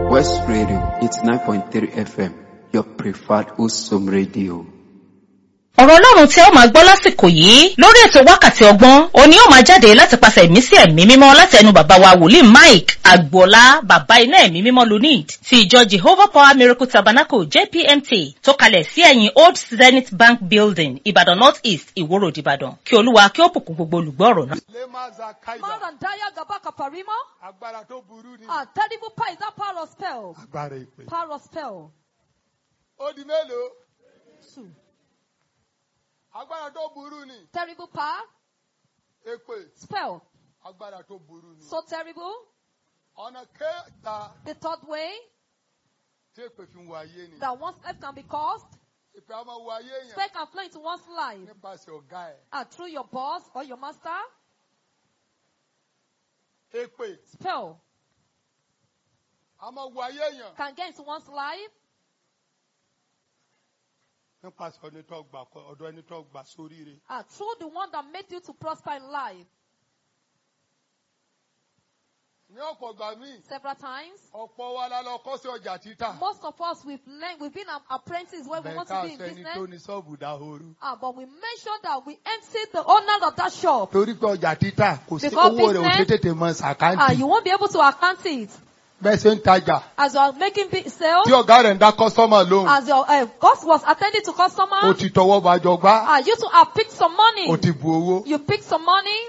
West Radio 89.3 FM, your preferred Usum radio. ọ̀rọ̀ ọlọ́run tí ó máa gbọ́ lásìkò yìí lórí ètò wákàtí ọgbọ́n òní ó máa jáde láti pàṣẹ ẹ̀mí sí ẹ̀mí mímọ́ láti ẹnu bàbá wa wòlíì mike agboola bàbá iná ẹ̀mí mímọ́ lunid ti ìjọ jehovah power miracle tabernacle jpmt tó kalẹ̀ sí ẹ̀yìn old zenith bank building ìbàdàn north east ìwòrò ìbàdàn kí olúwa kí ó bùkún gbogbo olùgbọ́ ọ̀rọ̀ náà. Lemaza Kaida. Marandaya Gabaka Parima. Agbára tó burú ni. Ah, terrible power is that power of spell. Agbára ìpè. Power of spell. Ó di mélòó? Two. Agbára tó burú ni. Terrible power. Èpè. Spell. Agbára tó burú ni. So terrible. Ọ̀nà kẹta The third way tí èpè fi ń wọ ayé ni. that one's life can be caused. Èpè á máa wọ ayé yẹn Spell can flow into one's life. nípasẹ̀ ọ̀gá ẹ̀. Ah, through your boss or your master. Èpè Spell á máa wọ ayé yẹn can get into one's life nípasẹ̀ ọ̀nà tó gbà kọ- ọ̀dọ̀ ẹni tó gbà sóríire. ah, through the one that made you to prosper in life. Ní ọ̀pọ̀ ìgbà míì, Several times. ọ̀pọ̀ wa la lọ kọ́ sí ọjà títà. Most of us, we've learned, we've been an apprentice where we want to Bẹ̀ẹ̀ká be in sẹ́ni business. tó ní ṣọ́ọ̀bù dáhoro. Ah, but we make sure that we empty the owner of that shop. Torí pé ọjà títà kò sí Because owó rẹ̀ ò ṣe business- tètè mọ Ah, sàkáǹtì. you won't be able to account it. Bẹ́ẹ̀ ṣe ń tajà. As you are making big sales, Tí ọ̀gá rẹ̀ ń dá kọ́sọ́mà lóhùn. as your uh, boss was attending to O customer, ti tọwọ́ bàjọ́ gbá. ah, you too have picked some money. O ti bu owó. You picked some money.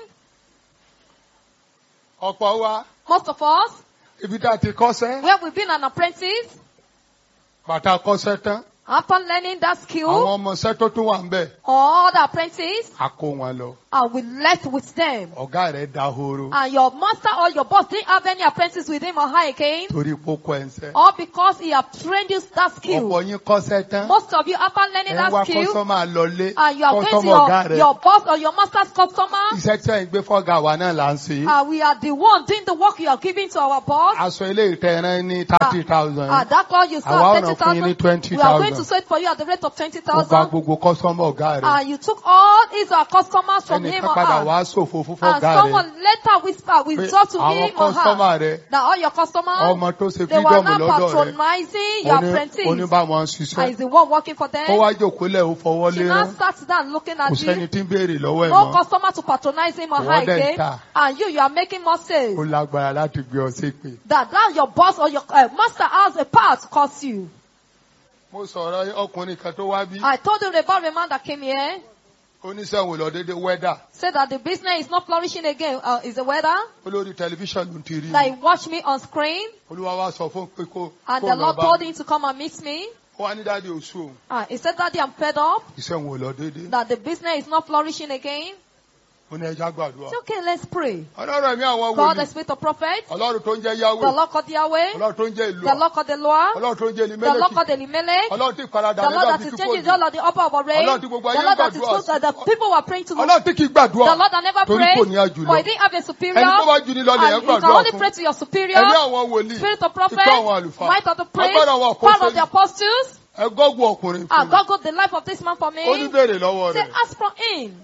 Ọ̀pọ̀ wa Most of us, ibi tá a ti kọ́sẹ́. where we've been an apprentice, Bàtà kọ́sẹ́ tán. upon learning that skill, Àwọn ọmọọṣẹ́ tó tún wà ń bẹ̀. all the apprentice, A kó wọn lọ. and we left with them. Ọ̀gá rẹ̀ dahoro. And your master or your boss didn't have any apprentice with him or her again, Torí pókó ẹ̀ ń sẹ́. or because he have trained you that skill. Ọ̀pọ̀ yín kọ́sẹ́ tán. Most of you, upon learning Ẹ wá that skill, kọ́sọ́mà lọlé. and you are going to Kọ́sọ́mà ọ̀gá your, rẹ̀. your boss or your master's customer, Iṣẹ́ tí ẹ̀ ń gbé fọ́gà wa náà là ń ṣe. uh, we are the one doing the work you are giving to our boss. Aṣọ ilé ìtẹ̀rán ní thirty thousand. Ah, that call you Àwa said ọ̀nà thirty fún yín ní thousand. 20,000. We are going to sell it for you at the rate of twenty Ó gba thousand. gbogbo kọ́sọ́mà ọ̀gá rẹ̀. And you took all his our customers from him Ẹnìkan or padà her. wá ṣòfò fún And fọ́gá rẹ̀. someone later whisper, Pé withdraw to àwọn him or kọ́sọ́mà her. rẹ̀. That all your customers, Ọmọ tó ṣe they were freedom now lọ́dọ̀ rẹ̀. patronizing your Oní- apprentice. Oníbàmọ̀ And ṣiṣẹ́. he's the one working for Ó them. wá jòkólẹ̀ ó fọwọ́ She lé now rán. sat down looking Kò at sẹ́ni you. tí ń béèrè lọ́wọ́ ẹ̀ No mọ́. customer to patronize him or Ìwọ her dẹ̀ ń again. tà. And you, you are making more sales. Ó lágbára láti gbé ọ ṣépè. That that your boss or your uh, master has a power to curse you. Mo sọ̀rọ̀ ọkùnrin kan tó wá bí. I told you about the man that came here. Oníṣẹ́ wo lọ dédé wẹ́dà. Said that the business is not flourishing again. Uh, is the weather? Olórí tẹlifíṣàn ló ń ti rí. That he watched me on screen. Olúwa wá sọ fún pé kó And kó the lọ Lord bá told mi. him to come and meet me. Ó wá ní dáàdi oṣù òun. Uh, he said, Daddy, I'm fed up. Iṣẹ́ wo lọ dédé. That the business is not flourishing again. Ó ní ẹja gbàdúrà. It's okay, let's pray. Ọlọ́run ẹ̀mí àwọn God, the wòlíì. spirit of prophet. Ọlọ́run tó ń jẹ́ The Yahweh. Lord called Yahweh. Ọlọ́run tó ń jẹ́ ìlú. The Lord called Eloah. Ọlọ́run tó ń jẹ́ The Lord Elimeleki. called Elimelech. Ọlọ́run tí ìparadà The rẹ̀ Lord that dàbí is kíkó changing jù. the all of the upper of our rain. Ọlọ́run tí gbogbo The ayé Lord that is gbàdúrà close, sí. that the people were praying to the Ọlọ́run tí kì í gbàdúrà. The Lord that never Torí prayed. kò ní àjùlọ. For he didn't have a superior. Ẹni tó bá jù ní lọ lèyàn And you can gbàdúrà only fún. pray to your superior. Ẹ̀mí àwọn wòlíì. Spirit of prophet. Ikú àwọn àlùfáà. Might of the priest. Agbára àwọn Power of the apostles. apostles. Ẹgọ́gùn ọkùnrin fún And mi. God got the life of this man for me. Ó ní béèrè lọ́wọ́ Say, rẹ̀. ask from him.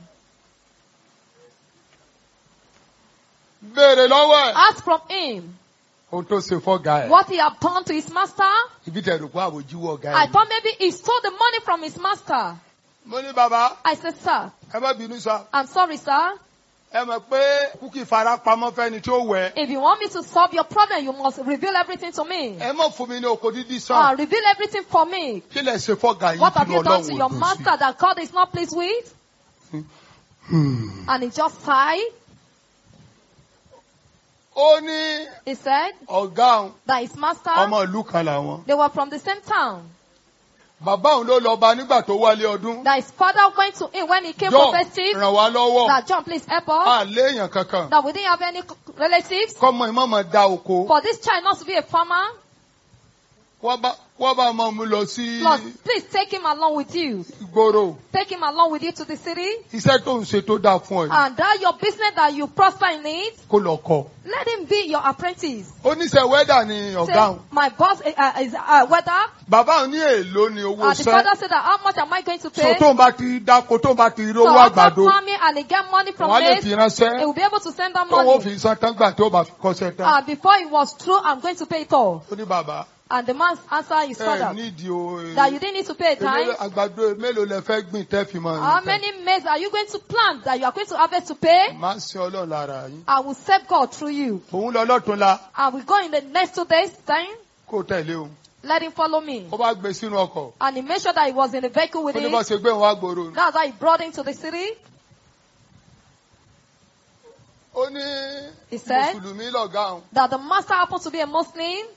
Béèrè lọ́wọ́ ẹ̀. Ask from him. Ohun tó ṣe fọ́gà ẹ̀. What he had done to his master. Ibi tẹ̀rù pé àbójúwọ̀ ọ̀gá I ẹ̀. thought maybe he stole the money from his master. Mo ní bàbá, I said, sir, ẹ má bínú sá. I'm sorry, sir. Ẹ mọ̀ pé kúkì fara pamọ́ fẹ́ni tí ó wẹ̀. If you want me to solve your problem, you must reveal everything to me. Ẹ mọ̀ fún mi ní oko dídí Uh, sàn. reveal everything for me. Kí lẹ̀ ṣe fọ́gà yìí What kí have ni you done to Ọlọ́run your ò dùn sí? master that God is not pleased with? Hmm. And he just sighed. Ó ní He said ọ̀gá òun, that his master, ọmọ ìlú kan làwọn. they were from the same town. Bàbá òun ló lọ bá nígbà tó wálé ọdún. That his father went to him when he came John for festive. ràn wá lọ́wọ́. That John, please help us. À léèyàn kankan. That we didn't have any relatives. Kọ́mọ ìmọ̀mọ̀ da oko. For this child not to be a farmer. wọ́n bá wọ́n bá máa mú lọ sí Plus, please take him along with you. ìgboro Take him along with you to the city. iṣẹ́ tó ń ṣe tó dáa fún ẹ And that your business that you prosper in it, kó lọ kọ́. let him be your apprentice. oníṣẹ́ wẹ́dà ni Say, ọ̀gá òun my boss uh, is uh, whether bàbá òun ní èèlò ni owó uh, the sẹ́ father said that how much am I going to so pay? tó ń bá ti dáko tó ń bá ti rí So owó after àgbàdo farming and he get money from wọ́n á lè this, fi he ránṣẹ́ will be able to send that tó wọ́n money. fi san tán gbà tí ó bá fi kọ́ṣẹ́ tán. And before it was true, I'm going to pay it all. ó ní bàbá And the man answered his ẹ father nídìí o that you didn't need to pay a time. èlò àgbàdo mélòó lẹ fẹ́ gbìn tẹ́ fi máa How rìn tán. many maize are you going to plant that you are going to harvest to pay? má sin ọlọ́run lára yín. I will serve God through you. òun lọ lọ́tún la I will go in the next two days time. kó tẹ̀lé òun. Let him follow me. ó bá gbé sínú ọkọ̀ And he made sure that he was in the vehicle with ó ní him. bá ṣe gbé òun wá gbòòrò. That's how he brought him to the city. ó ní He said mùsùlùmí lọ̀gá òun. that the master happened to be a Muslim.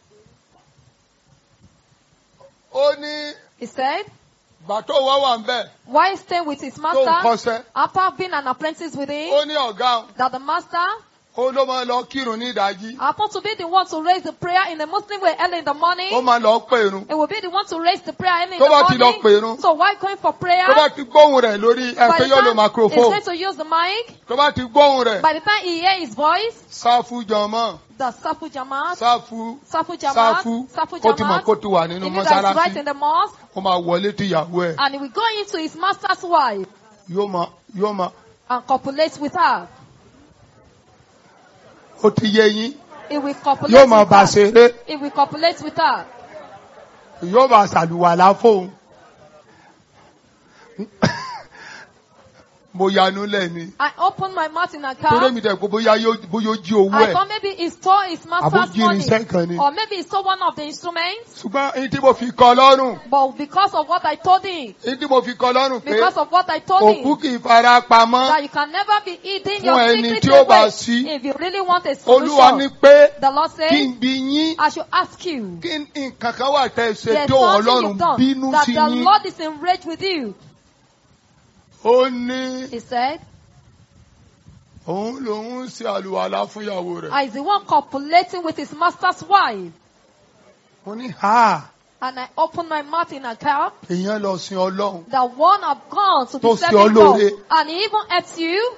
ó ní He said, gbà tó wá wà ń bẹ̀ while staying with his tó ń master, kọ́ṣẹ́. after being an apprentice with him, ó ní ọ̀gá òun that the master ó ló máa lọ kírun ní ìdájí. happened to be the one to raise the prayer in the Muslim way early in the morning. ó máa lọ pèrun. It will be the one to raise the prayer early in Tó the bá ti lọ morning. pèrun. So while going for prayer, tó bá ti gbóhùn rẹ̀ lórí by ẹ̀fẹ́ the yóò lo time he's microphone. going to use the mic, tó bá ti gbóhùn rẹ̀ by the time he hear his voice, sáfù jọmọ́ the Safu Jamaat, sáfù Safu Jamaat, sáfù Safu kó ti mọ̀ Jamaat, kó ti wà he nínú knew that he's right mọ́sálásí in the mosque, ó máa wọlé tí ìyàwó ẹ̀ and he will go into his master's wife yóò máa yóò máa and copulate with her. ó ti yé yín He will copulate yóò máa with bá her. ṣeré He will copulate with her. yóò bá ṣàlùwàlá fóun. mo yanu lẹ́ni I opened my mouth in a torí car. mi dẹ̀ kó bóyá yóò bóyá ó jí owó I ẹ̀ thought maybe he stole his master's àbójí money. irinṣẹ́ kan ni. Or maybe he stole one of the instruments. ṣùgbọ́n èyí tí mo fi kọ́ lọ́rùn But because of what I told him, èyí tí mo fi kọ́ lọ́rùn pé because of what I told òkú him, kì í fara pamọ́ that you can never be hiding Fún your ẹni secret tí ó bá away. sí. If you really want a olúwa ní solution, pé the Lord kí says, n bi yín I should ask you. kí nǹkan kan wà tẹ́ ẹ ṣe There's tí òun something ọlọ́run you've done bínú that sí the yín Lord is enraged with you. ó ní He said, òun lòun ń ṣe àlùwàlá fún ìyàwó rẹ̀ I is the one copulating with his master's wife. mo ní ha And I opened my mouth in a car. èèyàn lọ sin ọlọ́run The one have gone to be Tó ṣe serving God. olóore. And he even helps you.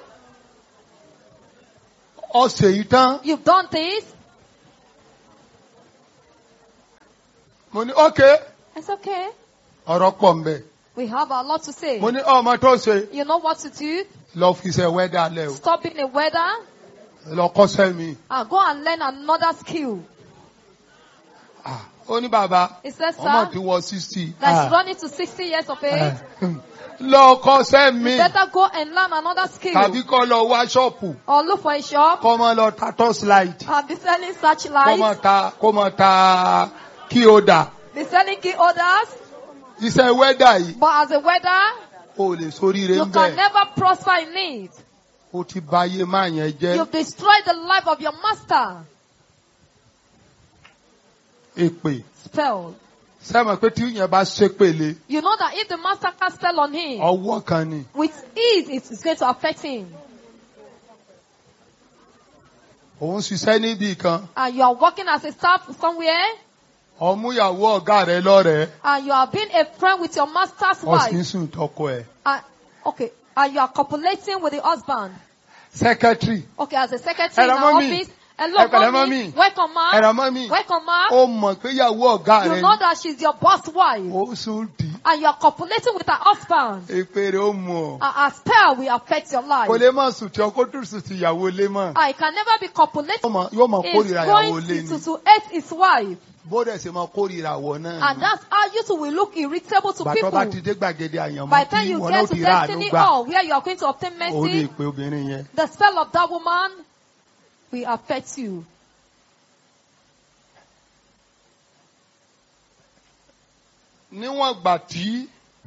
ọ̀sẹ̀ yìí tán You've done this. mo ní ókè It's okay. ọ̀rọ̀ pọ̀ mbẹ̀ We have a lot to say. mo ní ọmọ tó ṣe You know what to do. lọ fi ṣe wẹ́dà lẹ̀ o Stop being a weather lọ kọ́ṣẹ́ mi and go and learn another skill. Ah, ó ní bàbá He says, ọmọ sir, ti wọ sixty that's running to 60 years of age. lọ kọ́ṣẹ́ mi Better go and learn another skill. tàbí kọ́ lọ wá ṣọ́ọ̀pù Or look for a shop kọ́ mọ́ lọ ta torchlight and be selling kó mọ searchlights. ta kó mọ ta kí o dà Be selling key holders. iṣẹ́ wẹ́dà yìí But as a weather, o lè sóríire you ń can bẹ̀ never prosper in it. o ti ba ayé máa yẹn jẹ́ You've destroyed the life of your master. èpè Spell. sẹ́mọ̀ pé tí yẹn bá ṣépèlé You know that if the master cast spell on him, ọwọ́ kan ni with ease it is going to affect him. òun ṣiṣẹ́ níbì kan And you are working as a staff somewhere, ọmúyàwó ọ̀gá rẹ lọ́rẹ̀ẹ́ and you are being a friend with your master's ọ̀sìn wife. sùn tọkọ ẹ̀ And, okay, and you are copulating with the husband. secretary Okay, as a secretary in Hello, our mommy. office. Hello, Hello, mommy. mommy. Welcome, ma. ẹ̀rọ mọ́ mi Welcome, ma. ó mọ̀ pé ìyàwó ọ̀gá You rẹ know that she's your boss wife. ó sùn dì í And you are copulating with her husband. èpè rẹ ó mú ọ And her spell will affect your life. kò lè má sùn tí ọkọ tó sùn ti ìyàwó lé mọ́ I can never be copulating. Yóò máa- yóò máa He's kórìíra ìyàwó going lé to, ni to hate his wife. bó dẹ̀ ṣe máa kórìíra àwọ̀ náà And ni. that's how you two will look irritable to bàtọ́ bá people. ti dé gbàgede àyànmọ́ By the time tí you ìwọ náà get to ti rà àánú destiny gbà hall where you are going to obtain ó lè mercy, pe obìnrin yẹn. the spell of that woman will affect you. níwọ̀n gbà tí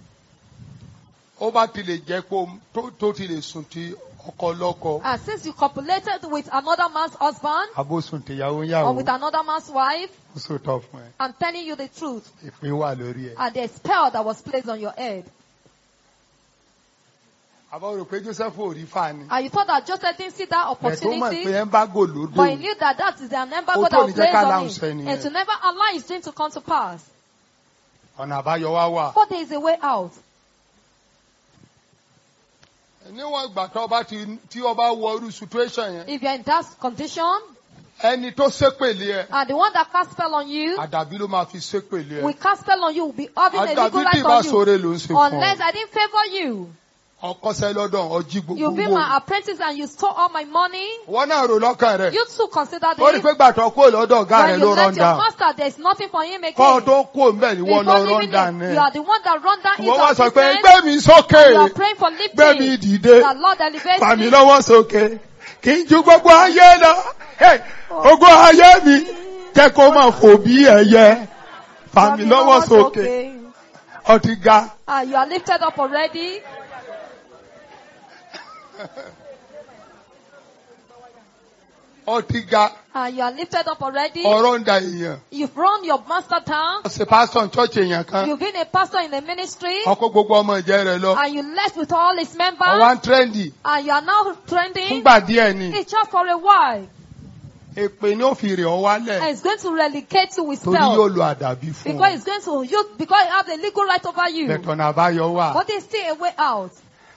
ó bá ti lè jẹ́ pé o- tó- tó ti lè sùn ti ọkọ lọ́kọ And since you copulated with another man's husband àbó sùn tìyàwó or yàwó with another man's wife, ó sòtọ́ fún ẹ I'm telling you the truth. ìpín wà lórí ẹ. And the spell that was placed on your head. àbọ̀ rò pé joseph ò rí fa ni. And you thought that Joseph didn't see that ẹ̀ tó mọ̀ pé opportunity. embargo ló But he dé. knew that that is an embargo Ó that tó was ní jẹ́ placed ká on láhùn sẹ́ni him. yẹn. And to never allow his dream to come to pass. ọ̀nà àbáyọ wá wà. But there is a way out. níwọ̀n ìgbà tó bá ti tí ọba wọ irú situation yẹn If you're in that condition, ẹni tó ṣépèlé ẹ and the one that cast spell on you, àdàbí ló máa fi ṣépèlé we ẹ. cast spell on you, will be having a legal àdàbí tí right ìbá on you. sóore ló ń ṣe fún Unless ọ. I didn't favor you. ọkọsẹ lọ́dọ̀ ọjí You gbogbo be owó. my apprentice and you stole all my money. wọn náà rò lọ́kàn rẹ̀. You too consider ó rí this. pé gbàtọ̀ kó lọ́dọ̀ ọ̀gá When rẹ̀ you ló left run your down. master, there's nothing for him again. kọ́ ọ tó kó mbẹ́ ni wọ́n lọ Before run leaving down it, ní. you are the one that run down into wọ́n wá sọ pé business. gbé mi sókè You are praying for gbé mi lifting. dìde The Lord elevates fà mí me. lọ́wọ́ sókè kì í ju gbogbo ayé lọ. Hey, Ogun ayé mi jẹ́ kó máa fò bí ẹyẹ fà mí lọ́wọ́ sókè ọtí ga. Ah, you are lifted up already. ọtí ga Ah, you are lifted up already. ọ̀rọ̀ ń da èèyàn. You've run your master down. ṣe pásítọ̀ church èèyàn kan You've been a pastor in the ministry. ọkọ̀ gbogbo ọmọ ìjẹ́ rẹ̀ lọ. And you left with all his members. ọwọ́ ń trendy And you are now trending. fúngbà díẹ̀ ni It's just for a while. èpè ní òfin rẹ̀ ọ And wálẹ̀ it's going to relegate you with torí yóò spell. lo àdàbí fún Because ọ. it's going to use, because it has a legal right over you. bẹ̀tọ̀nà àbáyọ wà But there's still a way out.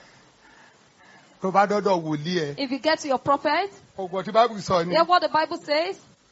tó bá dọ́dọ̀ wòlíì ẹ̀. If you get to your prophet, ọgbọ̀n tí bábù sọ ni hear what the Bible says.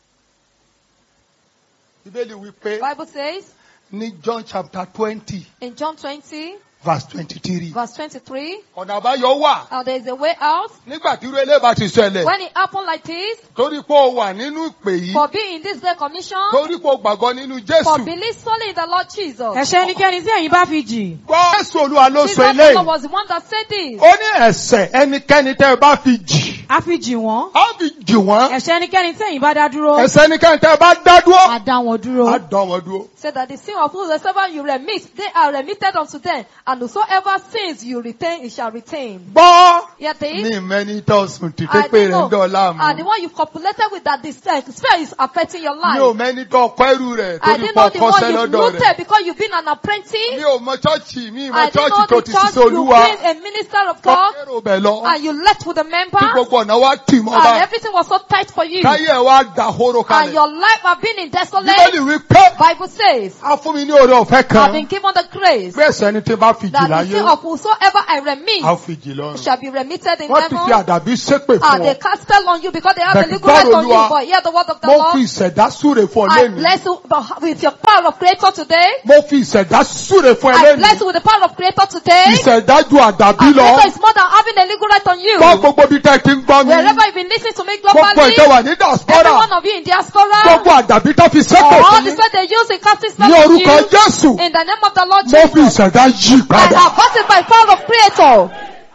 bíbélì wí pé Bible says ní john chapter twenty in John 20, verse twenty-three verse 23, ọ̀nà àbáyọ wà uh, there is a way out. nígbà tí irú eléyìí bá ti ṣẹlẹ̀ When it happened like this, torí pé o wà nínú ìpè yìí for being in this great commission, torí pé o gbàgbọ́ nínú for jésù believe solely in the Lord Jesus. ẹ̀ṣẹ̀ ẹnikẹ́ni tí ẹ̀yin bá fi jì gbọ́ jésù olúwa ló Jesus sọ the eléyìí Lord was the one that said this. ó ní ẹ̀ṣẹ̀ ẹnikẹ́ni tẹ́ ẹ bá fi jì á fi jì wọ́n á fi jì wọ́n ẹ̀ṣẹ̀ ẹnikẹ́ni tí ẹ̀yin bá dá dúró ẹ̀ṣẹ̀ ẹnikẹ́ni tẹ́ ẹ bá dá á dúró dá wọn dúró. á dán wọn dúró. Said that the sin of whosoever you remit, they are remitted unto them, and whosoever sins you retain, it shall retain. gbọ́ Yet ní this, ìmẹ́ni tó sùn tí I pépé rẹ̀ ń don't know, dọ̀la and the mú one you copulated with that this uh, spell is affecting your mi ò life. mẹ́ni tó kọ́ ẹrú rẹ̀ I torí didn't pọ̀ know the one kọ́sẹ́ you lọ́dọ̀ rẹ̀ rooted because you've been an mi apprentice. ò mọ chọ́ọ̀chì mi ì mọ I didn't chọ́ọ̀chì know tó the ti church ṣiṣẹ́ you've olúwa been a minister of God, kọ́kẹ́rò bẹ̀ lọ and you left with the kí members, gbogbo ọ̀nà wa tì mọ́ and bá everything was so tight for you, káyé ẹ̀ wá dà hóró and kalẹ̀ your life have been in bíbélì desolate. wí pé Bible says, a fún mi ní oore ọ̀fẹ́ I've kan been given the grace pé ẹ̀ṣẹ̀ ni tí n bá fi jì that the láyé sin of whosoever I remit a fi jì lọ́rùn shall be remitted in wọ́n ti fi heaven. àdàbí ṣépè And fún they ọ cast spell on you because they have But the legal right God, on you. Olúwa, But hear the word of the mo fi Lord. ìṣẹ̀dá súre fún ọ I lẹ́nu bless you but with your power of creator today. mo fi ìṣẹ̀dá súre fún ẹ I lẹ́nu bless you with the power of creator today. ìṣẹ̀dá ju àdàbí And lọ creator is more than having a legal right on you. gbọ́ gbogbo bí tẹ́ ti ń gbọ́ mi Wherever you've been listening to me gbogbo globally, ìjọba ní every diaspora one of you in diaspora, gbogbo àdàbí tó fi ṣépè all fún the yín spell they use in casting ní spell on orúkọ you, Jésù in the name of the Lord mo fi Jesus, ìṣẹ̀dá yí I padà. have got it by power of creator.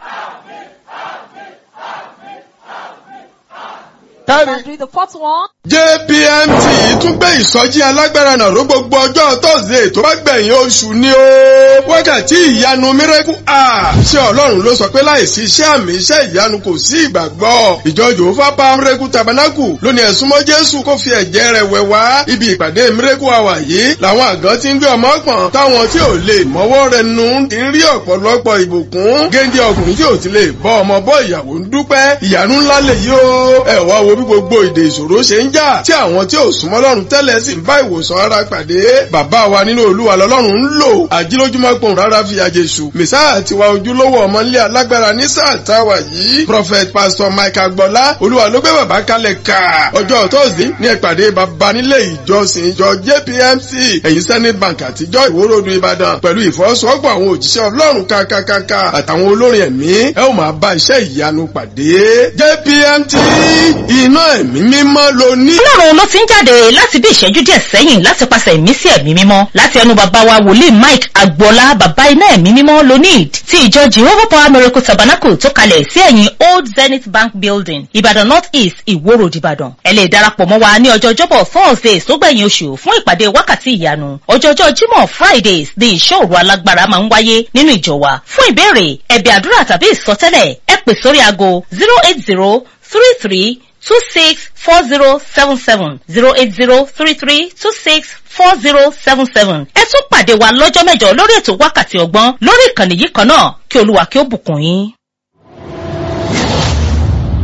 Kẹ́rin And read the fourth one. JPMT tún gbé ìsọjí alágbára náà ró gbogbo ọjọ́ Thursday tó bá gbẹ̀yìn oṣù ni ó. Wákàtí ìyanu miracle hour. Ṣé Ọlọ́run ló sọ pé láìsí iṣẹ́ àmì iṣẹ́ ìyanu kò sí ìgbàgbọ́? Ìjọ Jòhófà Power Miracle Tabernacle ló ní ẹ̀sùn mọ́ Jésù kó fi ẹ̀jẹ̀ rẹ̀ wẹ̀ wá. Ibi ìpàdé miracle hour yìí làwọn àgàn ti ń gbé ọmọ pọ̀n táwọn tí ò lè mọ́wọ́ rẹ̀ nù ti ń rí ọ̀pọ̀lọpọ̀ ìbùkún. Géńdé ọkùnrin tí ò ti lè bọ́ ọmọ bọ́ ìyàwó ń dúpẹ́. Ìyanu ńlá lè yí o. Ẹ wá wo bí gbogbo ìdè ìṣòro ṣe ń jà tí àwọn tí ò súnmọ́ lọ́run tẹ́lẹ̀ sì ń bá ìwòsàn ara pàdé. Bàbá wa nínú Olúwa lọ́lọ́run ń lò. Àjílójúmọ́ pòun rárá fi àjèṣù. Mèsáà tiwa ojúlówó ọmọlé alágbára ní sáà táwa yìí. Prophet Pastor Mike Agbọ́lá Olúwa ló gbé bàbá kalẹ̀ ká. Ọjọ́ Thursday ní ìpàdé bàbá nílé ìjọsìn ìjọ JPMC ẹ̀yìn Senate Bank àtijọ́ ìwórodù Ìbàdàn pẹ̀lú ìfọwọ́sowọ́pọ̀ àwọn òjíṣẹ́ Ọlọ́run kákákáká àtàwọn olórin ẹ̀mí ẹ ó máa bá iṣẹ́ ìyanu pàdé. JPMT iná ẹ̀mí mímọ́ ló ní. ọlọ́run ló ti ń jáde láti bí ìṣẹ́jú díẹ̀ sẹ́yìn láti pàṣẹ ìmísí ẹ̀mí mímọ́ láti ẹnu bàbá wa wòlíì mike agboola bàbá iná ẹ̀mí mímọ́ lonid ti ìjọ jehovah power miracle tabernacle tó kalẹ̀ sí ẹ̀yìn old zenith bank building ìbàdàn north east ìwó road ìbàdàn ẹ lè darapọ̀ mọ́ wa ní ọjọ́ ọjọ́bọ̀ thursdays tó gbẹ̀yìn oṣù fún ìpàdé wákàtí ìyanu ọjọ́jọ́ jímọ̀ fridays ní ìṣòro alágbára máa ń wáyé nínú ìjọ wa fún ìbéèrè ẹ̀bẹ̀ àdúrà tàbí ìsọtẹ́lẹ̀ ẹ pè sórí aago zero eight zero three three two six four zero seven seven zero eight zero three three two six four zero seven seven. ẹ tún pàdé wa lọ́jọ́ mẹ́jọ lórí ètò wákàtí ọgbọ́n lórí ìkànnì yìí kan náà kí olúwa kí ó bùkún yín.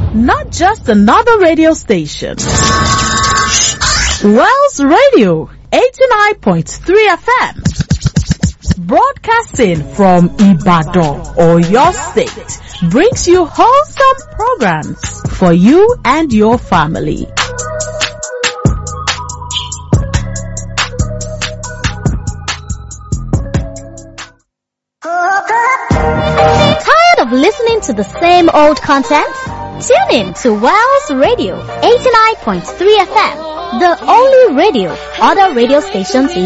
not just another radio station. Wells Radio 89.3 FM broadcasting from Ibadan or your state brings you wholesome programs for you and your family. Tired of listening to the same old content? Tune in to Wells Radio 89.3 FM, the only radio other radio stations